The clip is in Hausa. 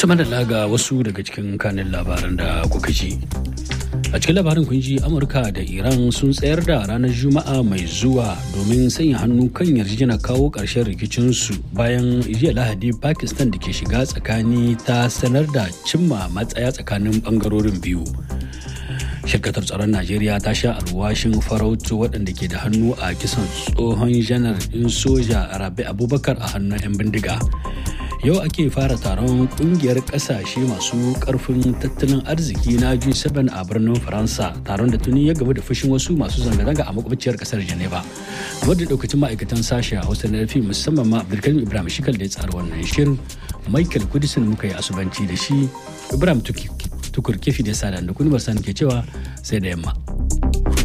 Cima da laga wasu daga cikin kanin labaran da kuka ji. A cikin labarin kun ji Amurka da Iran sun tsayar da ranar Juma'a mai zuwa domin sanya hannu kan yarjejena kawo ƙarshen rikicinsu bayan jiya Lahadi Pakistan da ke shiga tsakani ta sanar da cimma matsaya tsakanin ɓangarorin biyu. shirkatar tsaron najeriya ta sha alwashin farautu waɗanda ke da hannu a kisan tsohon janar ɗin soja rabi abubakar a hannun 'yan bindiga yau ake fara taron kungiyar ƙasashe masu ƙarfin tattalin arziki na g7 a birnin faransa taron da tuni ya gaba da fushin wasu masu zanga-zanga a makwabciyar ƙasar geneva wadda daukacin ma'aikatan sashe a hausa na musamman ma abdulkarim ibrahim shikal da ya tsara wannan shirin michael kudisin muka yi asubanci da shi ibrahim tuki tukur kifi da sada da kuni ke cewa sai da yamma.